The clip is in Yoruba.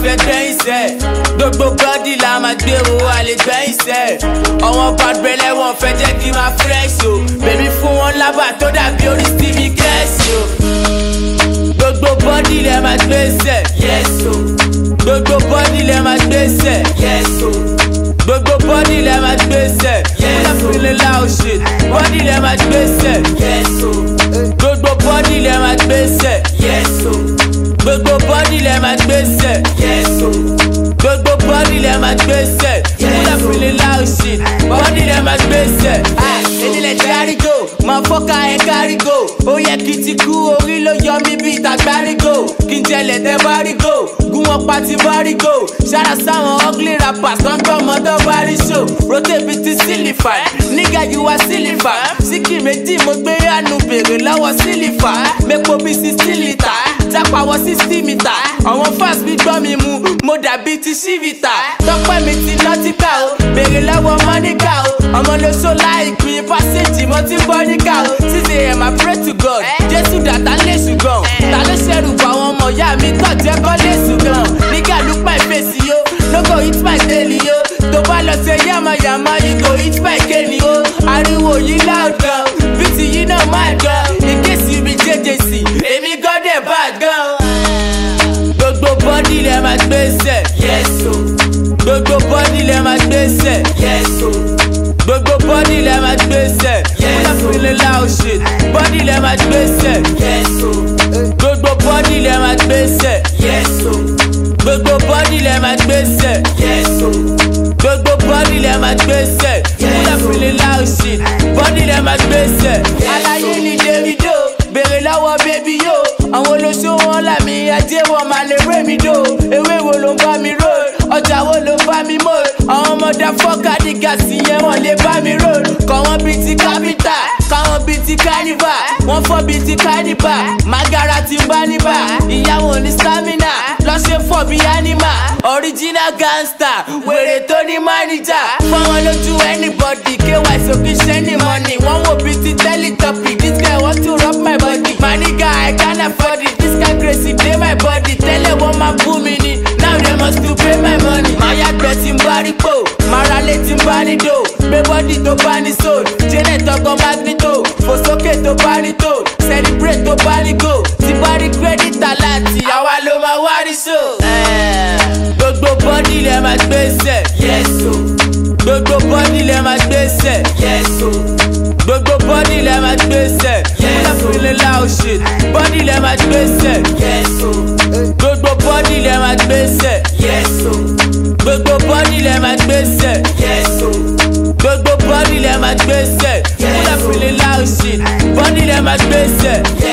fẹ́ gbẹ́yìn sẹ́ gbogbo bọ́dì la máa gbé o àlè gbẹ́yìn sẹ́ ọ̀wọ́n bàbẹ̀lẹ̀ wọn fẹ́ jẹ́ kí n máa fresh o bèbí fún wọn lábà tó dàbí orí stevie kẹ́sì o gbogbo bọ́dì lẹ máa gbé sẹ́ yes o gbogbo bọ́dì lẹ máa gbé sẹ́ yes o gbogbo bọ́dì lẹ máa gbé sẹ́ yes o feeling loud shit bọ́dì lẹ máa gbé sẹ́ yes o gbogbo bọ́dì lẹ máa gbé sẹ́ yes o gbogbo bọ́dì lẹ máa gbé sẹ́ yes o gbogbo bọ́dì lẹ máa gbé sẹ́ yes o feeling loud shit bọ́dì lẹ máa gbé sẹ́. Enílẹ̀ tí àrígò máa fọ́ka ẹ̀ kárígò ó yẹ kí ti kú orí ló yọ mí bí ìtàgbárígò kí n jẹlẹ̀ tẹ́ bárígò gún wọn pa ti bárígò ṣára sáwọn ugly rappers tó ń gbọ́ ọmọdé bárí show rotate bíi ti sílífà nígà yìí wá sílífà síkì méjì mo gbé àánú bèrè lọ́wọ́ sílífà mẹ́pọ̀ bíi sixty litre jápa wọ sixty metre àwọn fans mi gbọ́ mi mu mo dàbí ti ṣífìtà tọpẹ́ mi ti nọ́tíkà o bèrè lọ́wọ́ mọ́níkà o ọmọ ló ṣó láìpín pásíjì mo ti bọ́ níkà o six am I pray to God jésù dàtà lè ṣùgbọ́n ta ló ṣẹ̀rù bọ̀ àwọn ọmọ ìyá mi tọ̀ jẹ́ kọ́ lè ṣùgbọ́n nígà look my face yo no go hit my daily yo tó bá lọ ṣe yàmàyàmà you go hit my kéènì o ariwo yìí loud gan bíìtì yìí náà máa gan in case you be jjc èmi gan dẹ̀ bad gan. gbogbo bọ́dì lẹ máa gbé sẹ̀ yes o gbogbo bọ́dì lẹ máa gbé sẹ̀ yes o gbogbo bọ́dì lẹ máa gbé sẹ̀ yes o feeling loud shit bọ́dì lẹ máa gbé sẹ̀ yes o gbogbo bọ́dì lẹ máa gbé sẹ̀ yes o gbogbo bọ́dì lẹ máa gbé sẹ̀ yes o gbogbo bọ́dì lẹ máa gbé sẹ̀ yes o feeling loud shit bọ́dì lẹ máa gbé sẹ̀. aláyé ni davido bèrè lọ́wọ́ bébí yó àwọn olóṣó wọn làmì ajé wọn máa lè ré mi dò ewé wo ló ń bá mi rò ọjà wo ló ń bá mi mò àwọn ọmọdé fọ́ọ̀kà ní gàsì yẹn wọ́n lè bá mi rò kọ́ wọn bíi ti kápítà káwọn bíi ti kánífà wọ́n fọ́ bíi ti kánífà magara ti ń bá níbà ìyàwó ní stamina lọ́sẹ̀ fọ́ bíi anima original gangster wèrè tó ní mánìjà fọwọ́n lójú anybody ky sókè ṣẹ́ni money wọ́n wò bíi ti teletubby this guy want to rub my body my nigga I can't afford it this guy crazy dey my body tẹ́lẹ̀ wọ́n máa bú mi ni now they must to pay my money. máa yàgbẹ́ tí ń bá rí pò máa ra lé tí ń bá ní dò gbé bọ́dì tó bá ní soul janet ọkọ̀ magnito fò sókè tó bá ní tò celebrate tó bá ní go tí bá rí credit aláàtì àwa ló máa wá rí so. gbogbo bọ́dì lẹ máa gbé sẹ̀ yes o gbogbo bọ́dì lẹ máa gbé sẹ̀ yes o gbogbo bọ́dì lẹ máa gbé sẹ̀ yes o feeling loud shit bọ́dì lẹ máa gbé sẹ̀ yes o gbogbo bọ́dì lẹ máa gbé sẹ̀ yes o gbogbo bọ́dì lẹ máa gbé sẹ̀ yes o gbogbo bọ́dì lẹ máa gbé sẹ̀ yes o feeling loud shit bọ́dì lẹ máa gbé sẹ̀